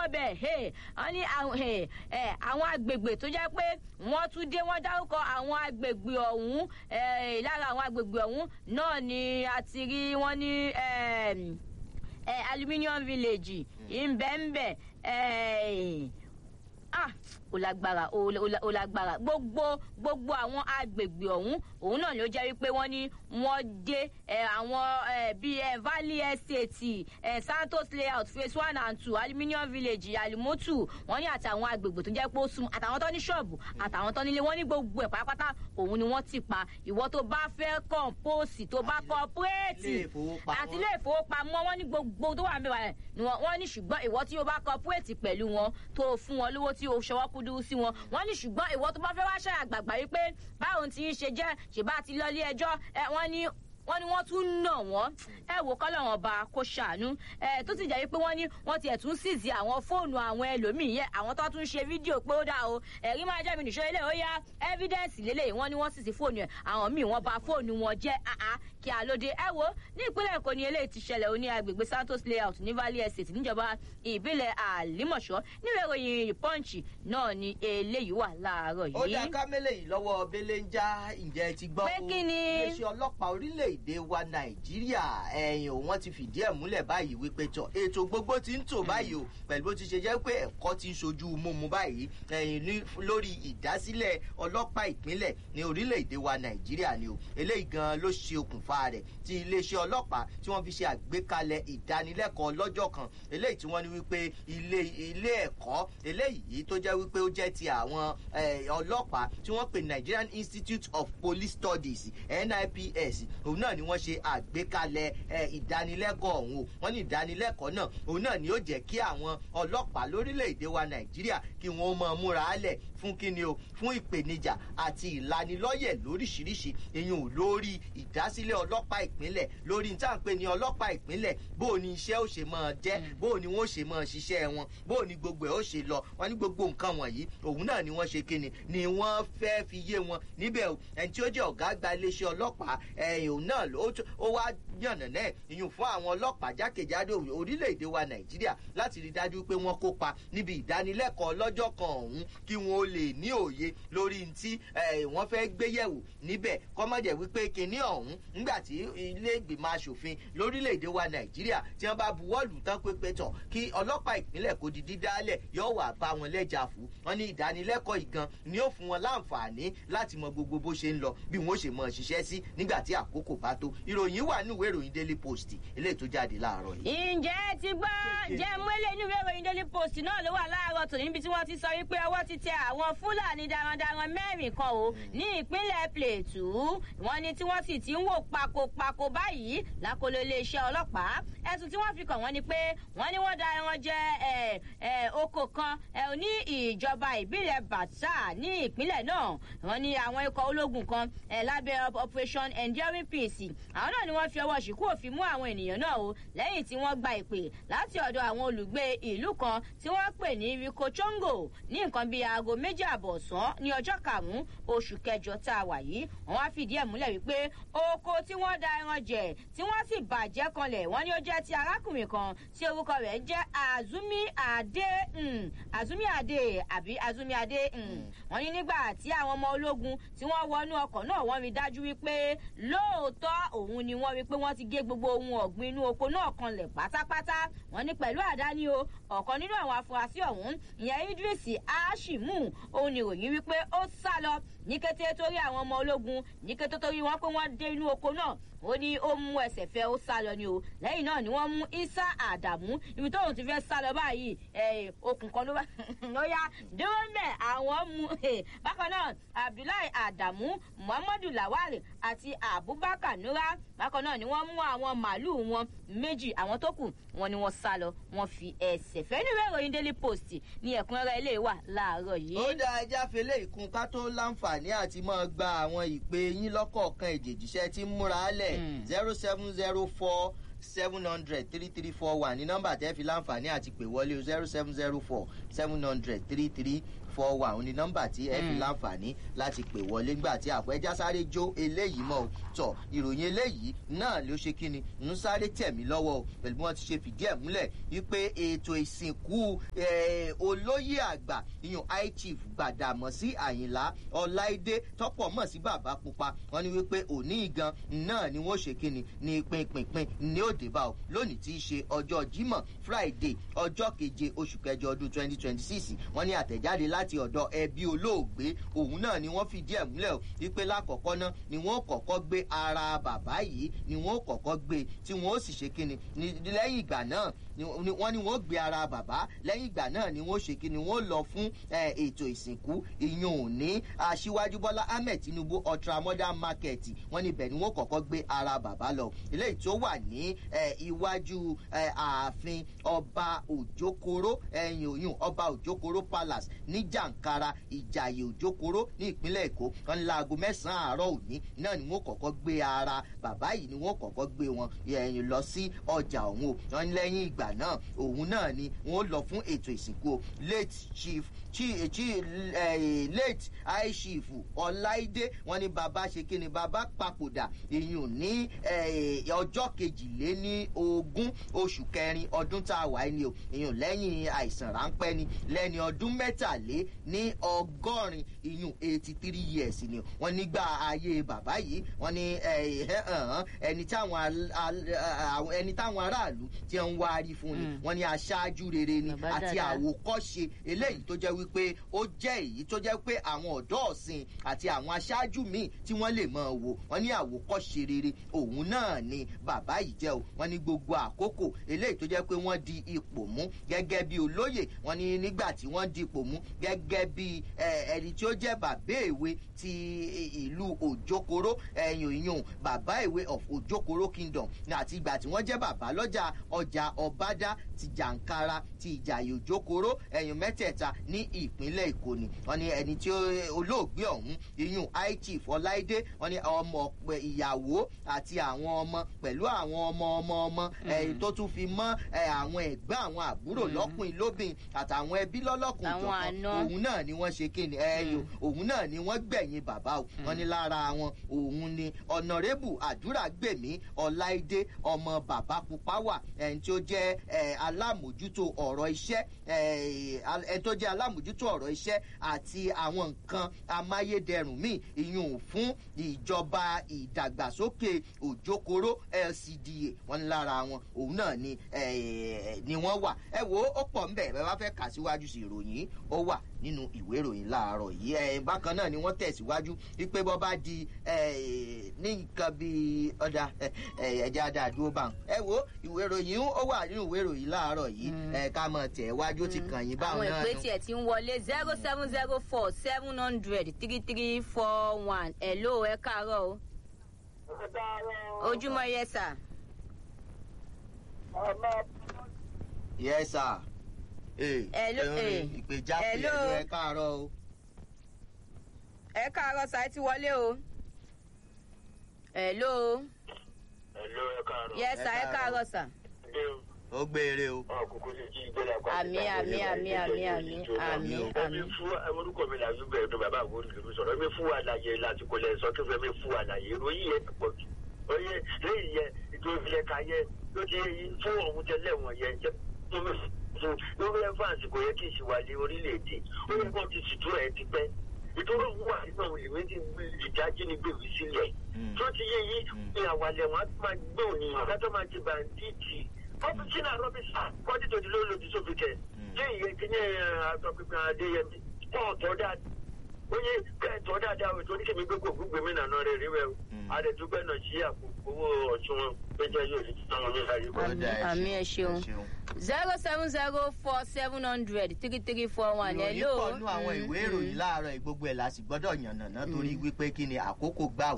bẹ̀ wọ́n ní àwọn agbègbè tó jẹ́ pé wọ́n tún dé wọ́n dárúkọ àwọn agbègbè ọ̀hún lára àwọn agbègbè ọ̀hún náà ni a ti rí wọ́n ní aluminium village ìbẹ̀ǹbẹ̀ ah ó lágbára ó lágbára gbogbo gbogbo àwọn agbègbè ọ̀hún òun náà ló jẹ́ wípé wọ́n ní wọ́n dé àwọn bíi valley estate santos layout phase one and two aluminium village alimotu wọ́n ní àtàwọn agbègbè tó jẹ́ pé ó sún àtàwọn tó ní ṣọ́ọ̀bù àtàwọn tó nílé wọ́n ní gbogbo ẹ̀ pátápátá òun ni wọ́n ti pa ìwọ tó bá fẹ́ kọ̀ǹpóòsì tó bá kọ́pùrẹ́ẹ̀tì àti ilé ìfowópamọ́ wọ́n ní gbogbo tó wà ń bẹ̀rẹ̀ wọ́n ní ṣùgbọ́n ìwọ tí o bá kọ́pùrẹ́ẹ̀tì pẹ̀lú wọn tó fún wọn lówó tí o ṣọwọ́ kúdú sí wọn wọ́n ní ṣùgbọ́n ìwọ tó bá fẹ́ wá ṣe àgbàgbà wípé báwo ti ń ṣe jẹ́ ṣèbá ti lọ ilé ẹjọ́ wọ́n ní wọ́n ní wọ́n tún nà wọ́n ẹ wò kọ́lọ́wọ́n ọba kó ṣàánú ẹ tó sì jẹ́ wípé wọ́n ní wọ́n tiẹ̀ tún síìsì àwọn fóònù àwọn ẹlòmíì yẹn àwọn tó tún ṣe fídíò pé ó dà o ẹ̀rí máa jẹ́ mi nìṣó ilé ó yá ẹ́fídẹ́ǹsì lélẹ̀ wọ́n ní wọ́n síìsì fóònù ẹ̀ àwọn míì wọ́n bà fóònù wọn jẹ́ àá kí a lóde ẹ wo ní ìpínlẹ̀ èkó ni eléyìí ti ṣẹlẹ̀ oní agbègbè santos layout ní valley estate níjọba ìbílẹ̀ àlímọ̀ṣọ́ níwèé ìròyìn punch náà ni eléyìí wà láàárọ̀ yìí. ó dá kámẹ́lẹ̀ yìí lọ́wọ́ bẹ́lẹ̀ ń já ǹjẹ́ ti gbọ́ pé kí ni. iléeṣẹ́ ọlọ́pàá orílẹ̀-èdè wa nàìjíríà ẹ̀yìn òun wọ́n ti fìdí ẹ̀ múlẹ̀ báyìí wípé tọ̀ ètò gbogbo ti ń tò báyìí o pẹ̀lú bó ti ṣe jẹ́ pé ẹ̀kọ́ ti ń ṣojú mímu báyìí ẹ̀yìn lórí ìdásílẹ̀ ọlọ́pàá ìpínlẹ̀ ní orílẹ̀-èdè wa nàìjíríà ni o eléyìí gan ló ṣe okùnfà rẹ̀ tí iléeṣẹ́ ọlọ́pàá tí wọ́n fi ṣe àgbékalẹ̀ ìdánilẹ́kọ̀ọ́ lọ́jọ́ kan eléyìí tí wọ́n ní wípé ilé ilé ẹ̀kọ́ eléyìí tó jẹ́ wípé ó jẹ́ ti àwọn ọlọ́pàá tí wọ́n pè nigerian institute of police studies nips òun náà ni wọ́n ṣe àgbékalẹ̀ ìdánilẹ́kọ̀ọ́ ọ̀hún o wọ́n ní ìdánilẹ́kọ̀ọ́ náà òun náà ni ó jẹ́ kí àwọn ọlọ́pàá lórílẹ̀‐èdè wa nàìjíríà kí wọ́n mọ̀ múra álẹ̀ fún kíni o fún ìpèníjà àti ìlanilọ́yẹ̀ lóríṣiríṣi ìyún lórí ìdásílẹ̀ ọlọ́pàá ìpínlẹ̀ lórí níta ń pè ní ọlọ́pàá ìpínlẹ̀ bó o ní iṣẹ́ ó ṣe máa jẹ́ bó o ní wọ́n ṣe máa ṣiṣẹ́ wọn bó o ní gbogbo ẹ̀ ó ṣe lọ wọ́n ní gbogbo nǹkan wọ̀nyí òun náà ni wọ́n ṣe kíni ni wọ́n fẹ́ fi yé wọn níbẹ̀ o ẹni tí ó jẹ́ ọ̀gá àgbà iléeṣẹ́ ọlọ́pàá ẹ̀yìn òun náà ó wá yànnà náà ìyún fún àwọn ọlọ́pàá jákèjádò orílẹ̀-èdè wa nàìjíríà láti rí dájú pé wọ́n kópa níbi ìdánilẹ́kọ̀ọ́ lọ́jọ́ kan ọ̀hún kí wọ́n lè ní òye lórí tí wọ́n fẹ́ gbéyẹ̀wò níbẹ̀ kọ́mọ̀jẹ̀ wípé kinní ọ̀hún nígbà tí ilé ìgbìmọ̀ asòfin lórílẹ̀‐èdè wa nàìjíríà tí wọ́n bá buwọ́lù tán pépé tọ̀ kí ọlọ́pàá ìpínlẹ̀ kò di dídálẹ̀ yóò wà bá wọn lẹ́jà fún wọn ní ìdánilẹ́kọ̀ọ́ ìgan ni ó fún wọn láǹfààní láti mọ gbogbo bó ṣe ń lọ bí wọ́n ṣe mọ ṣiṣẹ́ sí nígbà tí àkókò bá tó ìròyìn wà ní ìwé ìròyìn daily post eléyìí tó jáde láàárọ̀ yìí. ǹjẹ́ ti gbọ́ ǹjẹ́ mọ́lẹ̀ ní ìwé ìròyìn daily post náà ló wà láàárọ̀ tòní níbi tí wọ́n ti sọ wípé ọwọ́ ti tẹ àwọn fúlàní darandaran mẹ́rin kan o ní ìpínlẹ̀ plateau wọ́n ní tí wọ́n sì ti ń wò pakopako báyìí lákòlò iléeṣẹ́ ọlọ́pàá ẹ̀sùn tí wọ́n fi kàn wọ́n ni pé wọ́n ní wọ́n da ẹran jẹ oko kan ní ìjọba ìbílẹ̀ bàtà ní ìpínlẹ̀ náà wọ́n ní àwọn ikọ̀ ológun kan lábẹ́ operation enduring peace àwọn náà ni wọ́n fi ọwọ́ ṣìkú òfin mú àwọn ènìyàn náà o lẹ́yìn tí wọ́n gba ìpè láti ọ̀dọ̀ àwọn olùgbé ìlú kan tí wọ́n pè ní rikochongo ní nǹkan bíi aago méjì àbọ̀ ọ̀sán ní ọjọ́ karùn-ún oṣù kẹjọ tá a wà yìí wọ́n wá fìdí ẹ̀ múlẹ̀ wípé oko tí wọ́n da ẹran jẹ tí wọ́n sì bàjẹ́ kanlẹ̀ wọ́n ní ó jẹ́ ti arákùnrin kan tí orúkọ rẹ̀ jẹ́ azumi ade azumi ade àbí azumi ade wọ́n ní nígbà tí àwọn ọmọ ológun tí wọ́n wọnú ọkọ̀ náà wọ́n rí dájú wípé lóòótọ́ òun ni wọ́n rí pé wọ́n ti gé gbogbo ohun ọ̀gbìn inú oko náà kanlẹ̀ pátápátá wọ́n ní pẹ̀lú àdáni o ọ̀kan nínú àwọn afurasí ọ̀hún ìyẹn idris ashimu òun ni ròyìn wípé ó sá lọ ní kété torí àwọn ọmọ ológun ní kété torí wọn pé wọn dé inú oko náà ó ní ó mú ẹsẹ̀ fẹ́ ó sá lọ ni o lẹ́yìn náà ni wọ́n mú isa àdàmú ibi tóun ti fẹ́ sá lọ báyìí okùn kan ló bá ló yá dúró mẹ́ àwọn mú bákan náà abdullahi àdàmú muhammadu lawal àti abubakar nura bákan náà ni wọ́n mú àwọn màálùú wọn méjì àwọn tó kù wọn ni wọ́n sá lọ wọ́n fi ẹsẹ̀ fẹ́ nínú ìròyìn daily post ní ẹ̀kúnrẹ́rẹ́ ilé wà láàárọ̀ yìí. ó dá ẹja fele ìkun ká tó láǹfààní àti máa gba àwọn ìpè yín lọ́kọ̀ọ̀kan èjèjíṣẹ́ tí ń múra lẹ̀ zero seven zero four seven hundred three three four one ní nọ́mbà tẹ́ fi láǹfààní àti pè wọlé o zero seven zero four seven hundred three three four one òun ni nọ́mbà tí ẹ fi láǹfààní láti pè wọlé nígbà tí àpẹjá sáré jó eléyìí mọ́ o tọ̀ ìròyìn eléyìí náà ló ṣe kíni ń sáré tẹ̀mí lọ́wọ́ o pẹ̀lú bí wọ́n ti ṣe fìdí ẹ̀ múlẹ̀ wípé ètò ìsìnkú eh, olóyè àgbà ìyún high chief gbàdàmọ́sí àyìnlá ọláìdé tọ́pọ̀ mọ̀ sí bàbá pupa wọ́n ní wípé òní gan náà ni wọ́n ṣe kíni ní pinpinpin ní òde bá o lónìí tí í ṣe ọjọ́ jímọ̀ friday ọjọ́ keje oṣù kẹjọ ọdún twenty twenty six wọ́n ní àtẹ̀jáde láti ọ̀dọ̀ ẹbí olóògbé òun náà ni wọ́n fìdí ẹ̀ múlẹ̀ o wípé lákọ̀ọ́kọ́ náà ni wọ́n kọ́kọ́ gbé ara bàbá yìí ni wọ́n kọ́kọ́ gbé tí wọ́n ó sì ṣe kíni ní lẹ́yìn ìgbà náà ni wọ́n ní wọ́n gbé ara bàbá lẹ́yìn ìgbà náà ni wọ́n ṣe kíni wọ́n lọ fún ètò ìsìnkú ìyún òní aṣíwájú bọ́lá ahmed tinubu ultra modern market wọ́n níbẹ̀ ni wọ́n kọ́kọ́ gbé ara bàbá lọ eléyìí tó wà ní iwájú ààfin ọba òjòkóró ẹ̀yìn òyìn ọba òjòkóró palace ní jàǹkara ìjàyè òjòkóró ní ìpínlẹ̀ èkó wọn ní láago mẹ́sàn-án àárọ̀ òní náà ni wọ́n kọ́kọ́ gbé ara bàbá yìí ni wọ́n kọ́kọ́ gbé wọn ẹ̀yìn lọ sí ọjà òun o wọn ní lẹ́yìn ìgbà náà òun náà ni wọ́n lọ fún ètò ìsìnkú o late chief chi chi eh, late high chief ọláìdé wọn ní bàbá ṣe kí ni bàbá papòdà ìyún ní ọjọ́ kejìléní ogún oṣù kẹrin ọdún tá a wà ní o ìyún lẹ́yìn àìsàn ráńpẹ́ ni lẹ́ni ọdún mẹ́tàlé ní ọgọ́rin ìyún eighty three years ni wọ́n nígbà ayé bàbá yìí wọ́n ní ẹni táwọn ẹni táwọn aráàlú ti ń wárí fún ni wọ́n ní aṣáájú rere ni àti àwòkọ́ṣe eléyìí tó jẹ́ wípé ó jẹ́ èyí tó jẹ́ pé àwọn ọ̀dọ́ ọ̀sìn àti àwọn aṣáájú míì tí wọ́n lè mọ̀ wò wọ́n ní àwòkọ́ṣe rere òun náà ni bàbá yìí jẹ́ o wọ́n ní gbogbo àkókò eléyìí tó jẹ́ pé wọ́n di ipò mú gẹ́gẹ́ bí olóyè wọ́n ní nígbà tí wọ́n di ipò mú gẹ́gẹ́ bí ẹni tí ó jẹ́ bàbá èwe ti ìlú òjòkóró ẹ̀yìn ìyún bàbá èwe of òjòkóró kingdom àti ìgbà tí wọ́n jẹ́ bàbá lọ́jà ọjà ọ̀bádá ti jàǹkara ti ìjàyè òjòkóró ẹ̀yìn mẹ́tẹ̀ẹ̀ta ní ìpínlẹ̀ èkó ni wọ́n ní ẹni tí olóògbé ọ̀hún iyún high chief ọláìdé wọ́n ní ọmọ ìyàwó àti àwọn ọmọ pẹ̀lú àwọn ọmọ ọmọ ọmọ ẹ̀yìn tó tún fi mọ́ àwọn ẹ̀gbọ́n àwọn àbúrò lọ́kùnrin lóbìn àtàwọn ẹbí lọ́lọ́kùn jọ̀kan òun náà ni wọ́n ṣe kíni ẹ̀yìn òun náà ni wọ́n gbẹ̀yìn bàbá o wọ́n ní lára wọn òun ni ọ̀nàrẹ́bù àdúrà gbèmí ọláìdé ọmọ bàbá pupa wà ẹni tí ó jẹ́ alámòjútó ọ̀rọ̀ iṣẹ́ ẹni tó jẹ́ alámòjútó ọ̀rọ̀ iṣẹ́ àti àwọn nǹkan amáyédẹrùn míì ìyún fún ìjọba ìdàgbàsókè òjòkóró lcda wọn lára wọn òun náà ni ni wọn wà ẹ wo ó pọ̀ ń bẹ̀ bẹ́ẹ̀ bá fẹ́ kà síwájú sí ìròyìn ó wà nínú ìwé ìròyìn láàárọ̀ yìí ẹ bákan náà ni wọ́n tẹ̀síwájú wípé bọ́ bá di ní nǹkan bíi ọ̀dà ẹ̀jẹ̀ àdàdúró bá ẹ wo ìwé ìròyìn ó wà nínú ìwé ìròyìn láàárọ̀ yìí ẹ ká mọ̀ tẹ̀ wájú ti kàn yín báwọn náà. àwọn ìpè tiẹ̀ ti ń wọlé zero seven zero four seven hundred three three four one ẹ̀ ló ẹ káàárọ̀ o. ojúmọ́ yẹ sà. yẹ sà Hello, eh. ìpèjà pé Hello. ẹjọ ẹ káàárọ o. ẹ káàárọ̀ sà ẹ ti wọlé o. hello. Hello, ẹ káàárọ̀. yẹ sà ẹ káàárọ̀ sà. Ẹ o. ó gbére o. Ọ̀ kúkú sí jí gbé lápá. Àmì, àmì, àmì, àmì, àmì, àmì, Ẹ̀mí fún orúkọ mi làwọn ìgbẹ́ ẹ̀dùn bàbá àwọn olùdókòwò sọ̀rọ̀. Ẹ̀mí fún àlàyé láti kò lẹ̀ sọ tó fẹ́ mi fún àlàyé. Ìròyìn yẹn ti pọ̀ jù. Oyè lẹ́yìn yẹn ètò ìfilẹ̀ ká yẹ ló ti fún òun tẹ́lẹ̀ wọ̀n yẹn jẹ́ fún mi fún lórí ẹ̀fáàsì kò yẹ kí ìṣìwàlẹ̀ orílẹ̀-èdè. Ó yẹ kó ti ṣètò ẹ̀ ti pẹ́. Ìtòrò wà nínú àwọn ìwé tí ìdájí ni gbèwì sílẹ̀. Tó ti yé yí ní àwàlẹ̀ wọn á máa gbé òní látọ́ máa ti bàǹdíìtì ọ́fíìsì náà rọ́bìsà kọ́dí tó di lóòlòdì sófin kẹ̀ ṣé ìyẹn kí ní àtọ̀pinpin adéyẹmí kọ́ ọ̀tọ̀ dáadáa oye kẹ́ẹ̀tọ́ dáadáa o torí kèmí gbogbo gbogbo mi nànà rẹ̀ rí wẹ̀ o àdètúgbẹ́ náà ṣí àpò owó ọ̀tún wọn péjọ yóò di táwọn mi láyé kọ́. Àmì, àmì, ẹ ṣeun. zero seven zero four seven hundred three three four one ìròyìn hello. pọ̀ nú àwọn ìwé ìròyìn láàárọ̀ yìí, gbogbo ẹ̀ la sì gbọ́dọ̀ yànnàná torí wípé kí ni àkókò gbà